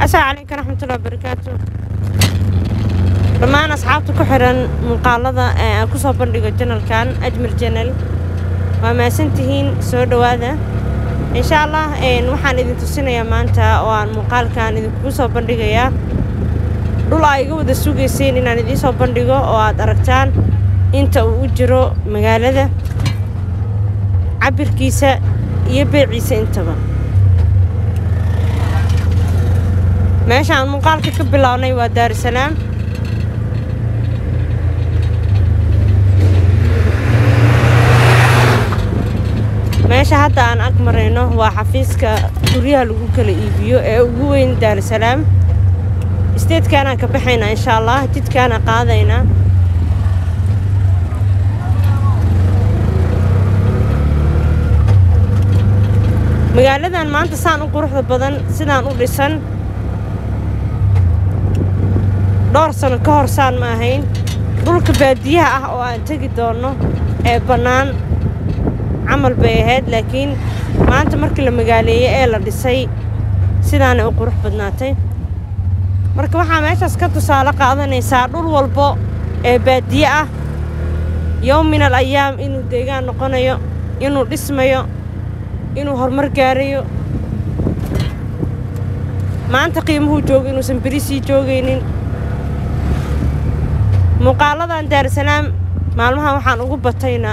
asalaamu calaykum waraxmatullahi wabarakaatu dhammaan asxaabta ku xiran muuqaalada ee aan ku soo bandhigo janalkan ajmir janal waa mahadsantihiin soo dhowaada insha allah waxaan idin tusinayaa maanta oo aan muuqaalkan idinkugu soo bandhigayaa dhul aa iga wada sugayseen inaan idiin soo bandhigo oo aad aragtaan inta uu u jiro magaalada cabirkiisa iyo beeciisa intaba meeshaan muuqaalka ka bilownay waa daarusalaam meesha hadda aan ag marayno waa xafiiska guryaha lagu kala iibiyo ee ugu weyn daarusalaam isteedkaanaan ka baxaynaa insha allah jidkaana qaadaynaa magaaladan maanta saan u quruxda badan sidaan u dhisan dhowr sano ka hor saan ma ahayn dhulka baadiyaha ah oo aan tegi doonno ee bannaan camal bay ahayd laakiin maanta markii la magaaleeyey ee la dhisay sidaanay u qurux badnaatay marka waxaa meeshaas ka tusaale qaadanaysaa dhul walbo ee baadiye ah yowm min al ayaam inuu deegaan noqonayo inuu dhismayo inuu horumar gaarayo maanta qiimuhuu joogo inuusan beri sii joogaynin muuqaaladan daarusalaam maalmahan waxaan ugu batayna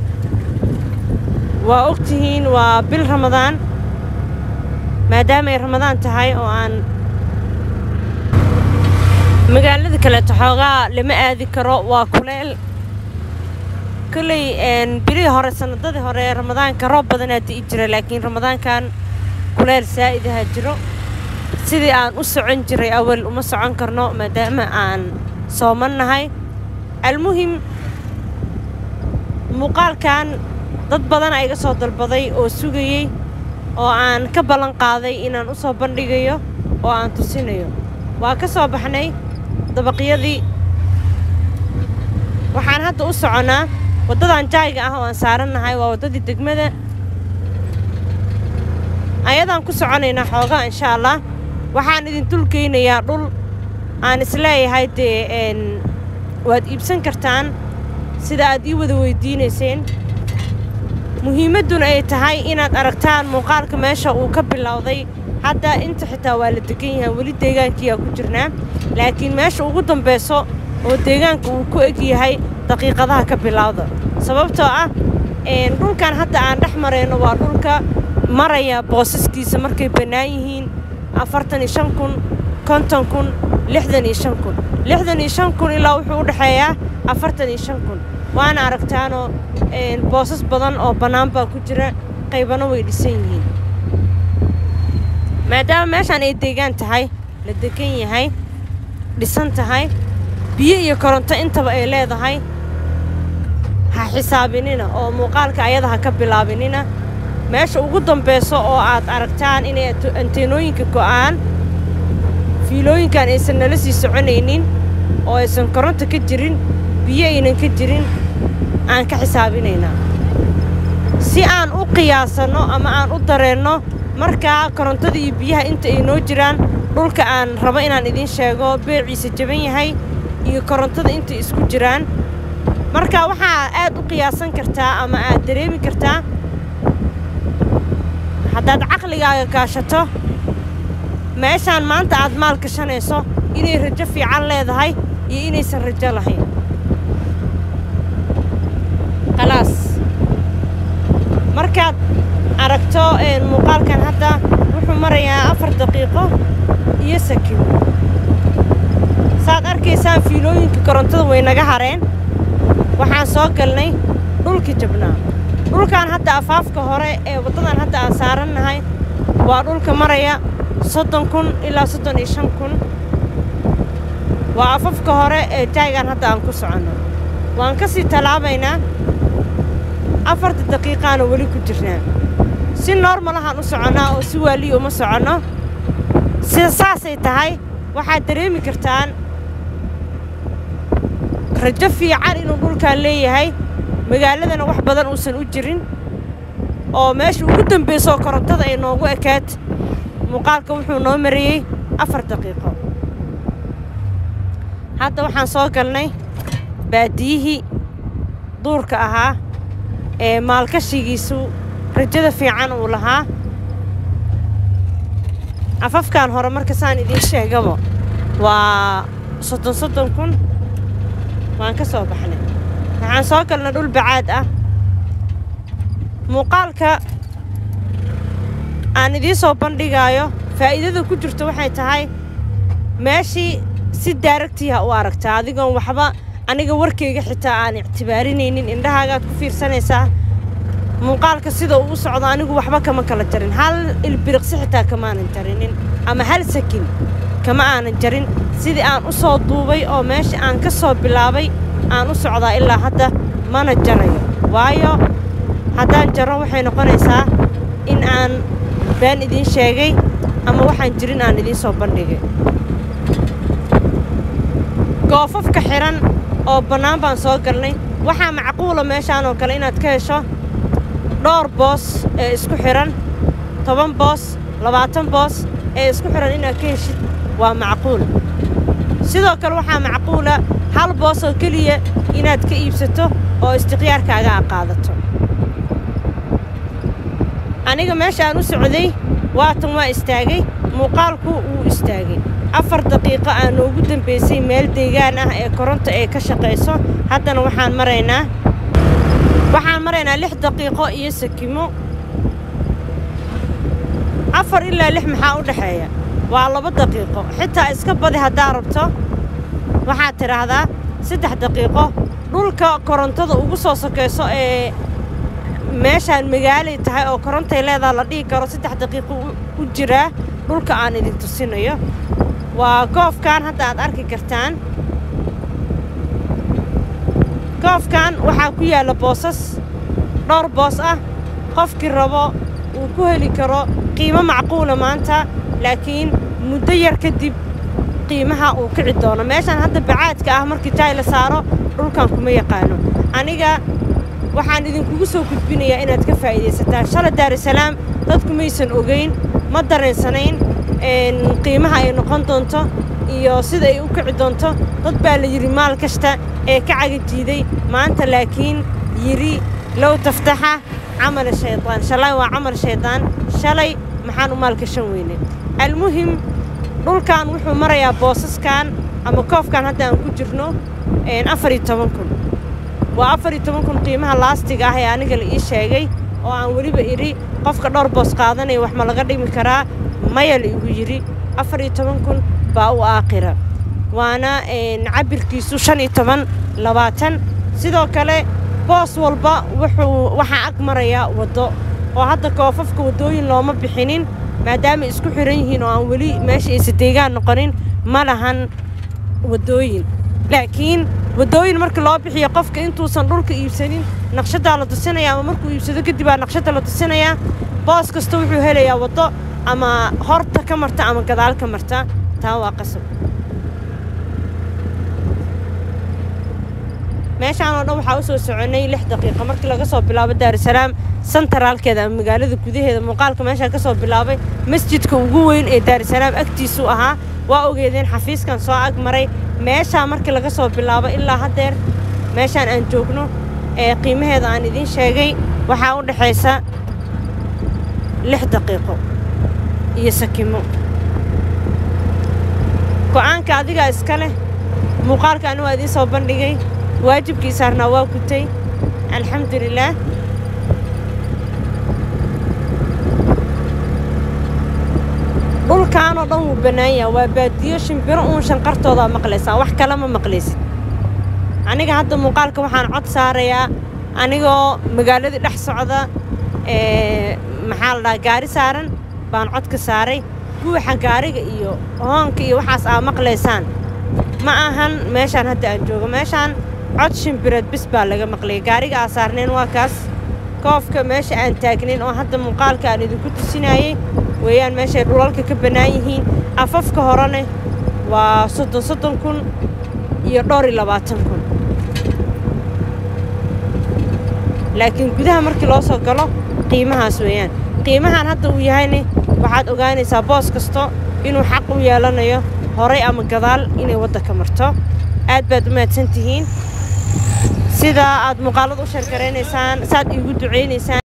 waa og tihiin waa bil ramadaan maadaama ay ramadaan tahay oo aan magaalada kaleeto xoogaa lama aadi karo waa kuleel kolley bilihii hore sannadadii hore ee ramadaanka roob badanaa di'i jira laakiin ramadaankan kuleel saa'idaha jiro sidii aan u socon jiray awal uma socon karno maadaama aan sooman nahay almuhim muuqaalkan dad badan a iga soo dalbaday oo sugayey oo aan ka ballan qaaday inaan u soo bandhigayo oo aan tusinayo waa ka soo baxnay dabaqyadii waxaan hadda u soconnaa waddadan jaayga ah oo aan saarannahay waa waddadii degmada ayadaan ku soconaynaa xoogaa insha allah waxaan idin dulgeynayaa dhul aan isleeyahay dee waad iibsan kartaan sida aad ii wada weyddiinayseen muhiimadduna ay tahay inaad aragtaan muuqaalka meesha uu ka bilowday hadda inta xitaa waa la degan yahay weli deegaankiiyaa ku jirnaa laakiin meesha ugu dambayso oo deegaanka uu ku eg yahay daqiiqadaha ka bilowda sababtoo ah dhulkan hadda aan dhex marayno waa dhulka maraya boosaskiisa markay bannaan yihiin afartan iyo shan kun konton kun lixdan iyo shan kun lixdan iyo shan kun ilaa wuxuu u dhexeeyaa afartan iyo shan kun waana aragtaanoo boosas badan oo bannaan baa ku jira qaybana way dhisan yihiin maadaama meeshaan ay deegaan tahay la degan yahay dhisan tahay biyo iyo koronto intaba ay leedahay ha xisaabinina oo muuqaalka ayada ha ka bilaabinina meesha ugu dambayso oo aad aragtaan inay anteenooyinka go'aan fiilooyinkan aysan nala sii soconaynin oo aysan koronto ka jirin biyo aynan ka jirin aan ka xisaabinaynaa si aan u qiyaasanno ama aan u dareenno markaa korontada iyo biyaha inta ay noo jiraan dhulka aan rabo inaan idiin sheego beeciisa jaban yahay iyo korontada intay isku jiraan marka waxaa aad u qiyaasan kartaa ama aad dareemi kartaa haddaad caqligaaga kaashato meeshaan maanta aad maal gashanayso inay rajo fiican leedahay iyo inaysan rajo lahayn khalaas markaad aragto muuqaalkan hadda wuxuu marayaa afar daqiiqo iyo sakin saad arkaysaan fiilooyinka korontada way naga hareen waxaan soo galnay dhulkii jabnaa dhulkan hadda afaafka hore ee waddadan hadda aan saarannahay waa dhulka maraya soddon kun ilaa soddon iyo shan kun waa afafka hore ee jaaygan hadda aan ku soconno waan ka sii tallaabaynaa afarta daqiiqaana weli ku jirnaa si noormalahaan u soconnaa oo si waaliya uma soconno sida saasay tahay waxaad dareemi kartaan rajo fiican inuu dhulkaan leeyahay magaaladana wax badan uusan u jirin oo meesha ugu dambayso korontada ay noogu ekaad muuqaalka wuxuu noo marayey afar daqiiqo hadda waxaan soo galnay baadiyihii duurka ahaa ee maalkashigiisu rajada fiican uu lahaa afafkan hore marka saan idiin sheegaba waa soddon soddon kun waan ka soo baxnay waxaan soo galnay dhul bacaad ah muuqaalka aan idiin soo bandhigaayo faa'iidada ku jirto waxay tahay meeshii si daaragtiiha u aragtaa adigoon waxba aniga warkayga xitaa aan ictibaarinaynin indhahaagaad ku fiirsanaysaa muuqaalka sida uu u socdo anigu waxba kama kala jarin hal ilbiriqsi xitaa kamaanan jarinin ama hal sakin kama aanan jarin sidii aan u soo duubay oo meesha aan ka soo bilaabay aan u socdaa ilaa hadda mana jarayo waayo haddaan jaro waxay noqonaysaa in aan been idiin sheegay ama waxaan jirin aan idiin soo bandhigay goofafka xidhan oo bannaan baan soo galnay waxaa macquula meeshaan oo kale inaad ka hesho dhowr boos ee isku xidhan toban boos labaatan boos ee isku xidhan inaad ka heshid waa macquul sidoo kale waxaa macquula hal boos oo keliya inaad ka iibsato oo istikhyaarkaaga a qaadato aniga meesha aan u socday waatan waa istaagay muuqaalku wuu istaagay afar daqiiqo aa noogu dambaysay meel deegaan ah ee koronta ee ka shaqayso haddana waxaan maraynaa waxaan maraynaa lix daqiiqo iyo sakimo afar ilaa lix maxaa u dhexeeya waa laba daqiiqo xitaa iska badi haddaa rabto waxaad tidhaahdaa saddex daqiiqo dhulka korontada ugu soo sokayso ee meeshaan magaalay tahay oo korontay leedaha la dhihi karo saddex daqiiqo u jiraa dhulka aan idin tusinayo waa goofkan hadda aad arki kartaan goofkan waxaa ku yaalla boosas dhowr boos ah qofkii rabo uu ku heli karo qiimo macquula maanta laakiin muddo yar kadib qiimaha uu kici doono meeshaan hadda bacaadka ah markii jaay la saaro dhulkan kuma yaqaano aniga waxaan idinkugu soo gudbinayaa inaad ka faa'iidaysataan shala daarusalaam dadku maysan ogayn ma dareensanayn qiimaha ay noqon doonto iyo sida ay u kici doonto dad baa la yidhi maal kasta ee ka cagajiiday maanta laakiin yidhi low taftaxa camala shaydaan shalay waa camal shaydaan shalay maxaan u maalgashan weynay almuhim dhulkan wuxuu marayaa boosaskan ama koofkan hadda aan ku jirno afar iyo toban kun waa afar iyo toban kun qiimaha laastiga ah ee aniga la ii sheegay oo aan weliba idhi qofka dhowr boos qaadanaya wax ma laga dhimi karaa maya la igu yidhi afar iyo toban kun baa u aakhira waana cabirkiisu shan iyo toban labaatan sidoo kale boos walba wuxuu waxaa ag marayaa waddo oo hadda koofafka waddooyin looma bixinin maadaama isku xihan yihiin oo aan weli meesha aysa deegaan noqonin ma lahan waddooyin laakiin waddooyin marka loo bixiyo qofka intuusan dhulka iibsanin naqshaddaa la tusinayaa ama markuu iibsado kadib aa naqshadda la tusinayaa boos kasta wuxuu helayaa waddo ama horta ka marta ama gadaal ka marta taa waa qasab meeshaan oo dhan waxaa u soo soconnay lix daqiiqo markii laga soo bilaabo daarusalaam santaraalkeeda ama magaalada gudaheeda muuqaalka meeshaan ka soo bilaabay masjidka ugu weyn ee daarusalaam agtiisuu ahaa waa ogeedeen xafiiskan soo ag maray meeshaa markii laga soo bilaabo ilaa haddeer meeshaan aan joogno ee qiimaheeda aan idiin sheegay waxaa u dhexaysa lix daqiiqo iyo sakimo go'aanka adigaa iska leh muuqaalka ani waa idiin soo bandhigay waajibkii saarnaa waa gutay alxamdulilaah dhulkaanoo dhan wuu bannaan yaha waa baadiyo shimbiro uun shanqartoodaa maqlaysaa wax kale ma maqlaysid aniga hadda muuqaalka waxaan cod saarayaa anigoo magaaladii dhex socda ee maxaa la dhahaa gaari saaran baan codka saaray guuxa gaariga iyo hoonka iyo waxaas aa maqlaysaan ma ahan meeshaan hadda aan joogo meeshaan cod shimbireed bis baa laga maqlayay gaariga aa saarnayn waa kaas koofka meesha aan taagnayn oo hadda muuqaalka aan idinku tusinayey weeyaan meeshay dhulalka ka bannaan yihiin afafka horene waa soddon soddon kun iyo dhowr iyo labaatan kun laakiin gudaha markii loo soo galo qiimahaas weeyaan qiimahan hadda uu yahayne waxaad ogaanaysaa boos kasto inuu xaq u yeelanayo horay ama gadaal inay waddanka marto aad baad u mahadsan tihiin sidaa aad muuqaalada u sheergaraynaysaan saaad iigu ducaynaysaan